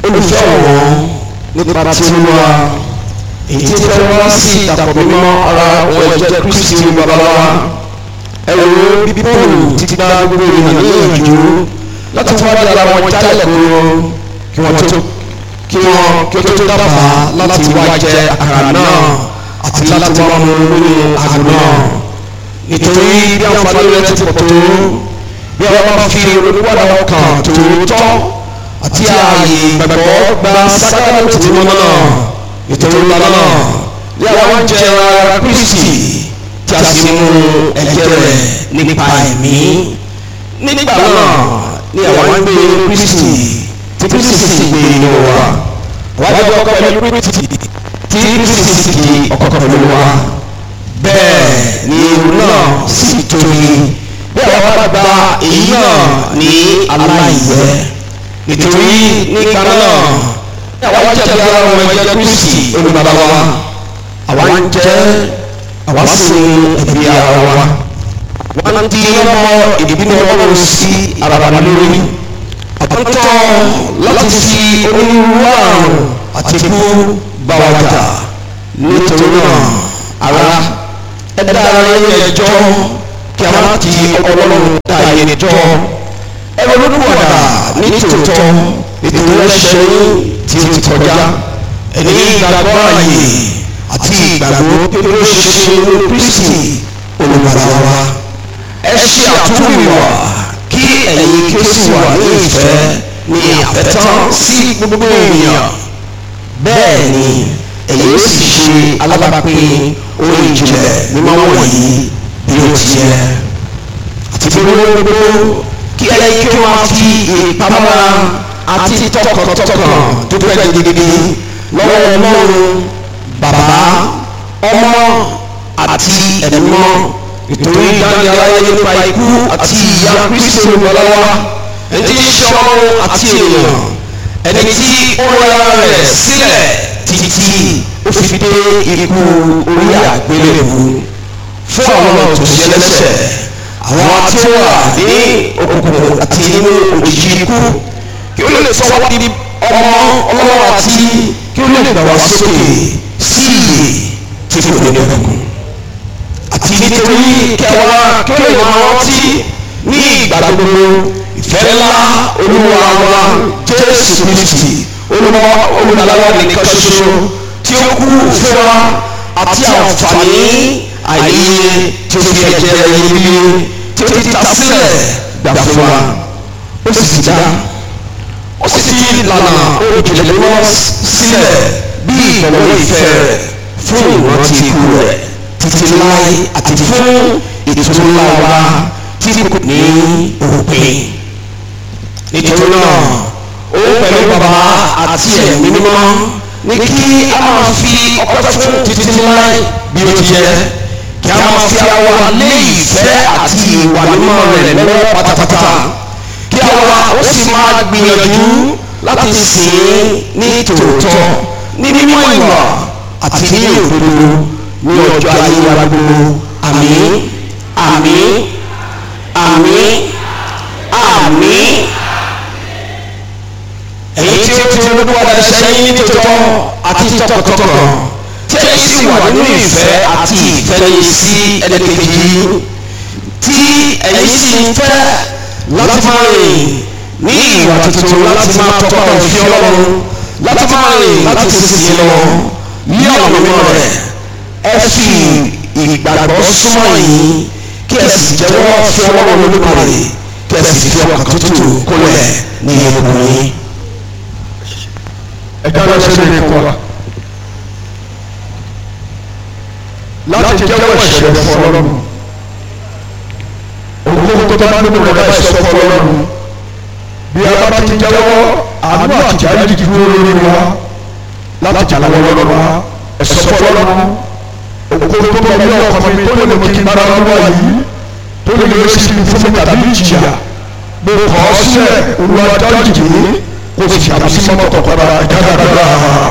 olùfẹ́ ọ̀wọ́n nípa tí olúwa èyí tí fẹ́ wá sí ìdàpọ̀ mímọ́ ara ohun ẹ̀jẹ̀ kristi bàbá wa ẹ̀rọ bí paul ti gba gbogbo ènìyàn níyànjú láti wá di ara wọn jálẹ̀ kúrò kí wọ́n tó kí wọ́n kí ó tó dábàá láti wá jẹ àkàrà náà àti láti wá mu nínú àgbo náà nítorí bí àǹfààní rẹ̀ ti pọ̀ tó bí wọ́n bá fi olùwádà ọkàn tòótọ́ àti ààyè ìgbàgbọ́ gba sákàlẹ̀ tí wọ́n náà nítorí lọ́nà náà bí àwọn ń jẹ ara kristi tí a sì mú ẹ̀jẹ̀ rẹ̀ nípa ẹ̀mí nígbà náà ni àwọn ń gbé kristi tí kristi sì gbé inú wa wájú ọkọ pẹ̀lú kristi tí kristi sì di ọkọ pẹ̀lú wa bẹ́ẹ̀ ni irú náà sì tóbi bí àwọn bá gba èyí náà ní aláìyẹ nítorí nígbà náà àwa jẹ́ bí ara ọmọ ẹ̀jẹ̀ kristi olùbàbà wa àwa ń jẹ́ àwa sì ń ẹ̀bí ara wa wọ́n ti lọ́mọ ìbínú ọlọ́run sí ara wa lórí àtúntọ́ láti fi onírúurú àrùn àti ikú bá wa jà nítorí náà ara ẹ̀dá ara yẹn ẹjọ́ kí a má ti ọlọ́run dá yẹn jọ ẹ̀rọ olùwàdà ní tòótọ́ nítorí ẹ̀ṣẹ̀ yín tí ó ti kọjá ẹni ìgbàgbọ́ ààyè àti ìgbàgbọ́ pé ó ṣe ṣe ní kristi olùgbàlà wa ẹ ṣe àtúnwìwà kí ẹ̀yin kí ó sì wà ní ìfẹ́ ní àfẹ́tán sí gbogbo ènìyàn bẹ́ẹ̀ ni ẹ̀yin ó sì ṣe alábàápín orin ìjìnlẹ̀ mímọ́ wọ̀nyí bí ó ti yẹ àti gbogbo kí ẹ̀yin kí ó máa fi ìpamọ́ra àti tọkàntọkàn dúpẹ́ gidigidi lọ́wọ́ ọlọ́run bàbá ọmọ àti ẹ̀mọ́ nítorí ìdánilárayé nípa ikú àti ìyà kristi olùwàlọ́wọ́ ẹni tí ń ṣe ọlọ́run àti èèyàn ẹni tí ó ra rẹ̀ sílẹ̀ títí ó fi dé ikú orí àgbélébù fún àwọn tó ṣe lẹ́sẹ̀ àwọn tí ó wà ní òkùnkùn àti nínú òjijì ikú kí ó lè sọ wá di ọmọ ọlọ́wọ́ àti kí ó lè gbà wá sókè sí ìyè tí kò ní ọkùn. àti nítorí kẹwàá kí ó lè máa rántí ní ìgbà gbogbo ìfẹ́ ńlá olúwa wa jésù kristi olúwa olùdàlọ́wọ́ nìkan ṣoṣo tí ó kú fún wa àti àǹfààní àìyé tí ó fi ẹ̀jẹ̀ rẹ̀ yíyí tí ó ti ta sílẹ̀ gbà fún wa ó sì ti dá ó sì ti lànà òjòlè mímọ́ sílẹ̀ bí ìbọ̀wọ́ ìfẹ́ rẹ̀ fún ìrántí ikú rẹ̀ títí láé àti fún ìtútù ńlá wa tí kò ní òpin. nítorí náà ó pẹ̀lú bàbá àti ẹ̀mí mímọ́ ní kí a máa fi ọpẹ́ fún títí láé bí ó ti yẹ kí a máa fi àwa lé ìfẹ́ àti ìwà mímọ́ rẹ̀ lọ́wọ́ pátápátá kí àwa ó sì máa gbìyànjú láti sìn ín ní tòótọ́ ní mímọ́ ìwà àti ní òdodo ní ọjọ́ ayé wa gbogbo àmín àmín àmín àmín èyí tí ó ti olúwa sẹ́yìn ní tòótọ́ àti tọkàntọkàn tí ẹ sì wà nínú ìfẹ́ àti ìfẹ́lẹ́yìn sí ẹnìkejì tí ẹ̀yin sì ń fẹ́ láti máa rìn ní ìwà tuntun láti máa tọ́pa òfin ọlọ́run láti máa rìn láti sísìn lọ ní ọ̀nà mímọ́ rẹ̀ ẹ fi ìgbàgbọ́ súnmọ́ yìí kí ẹ sì jẹ́wọ́ fún ọlọ́run olódùmarè kí ẹ sì fi ọkàn tútù kólẹ̀ ní ọkùnrin. ẹ jáde ṣe lè kọ́ wa láti jẹ́wọ́ ìṣẹ̀lẹ̀ fún ọlọ́run òun tó bá nínú rẹ̀ báyìí sọ fún ọlọ́run bí a bá ti jẹ́wọ́ àánú àti àyíjì dúró lórí wa láti jà lọ́wọ́ lọ́wọ́ wa ẹ̀sọ́ fún ọlọ́run òkú tó bá ní ọkọ mi tó lè mú kí n bára lọ́wọ́ yìí tó lè lè sí mi fún mi tàbí ìjìyà mo kọ́ ọ sílẹ̀ olúwa dájú mi kó sì àmì sí mọ́tò padà ìdágbàgbà.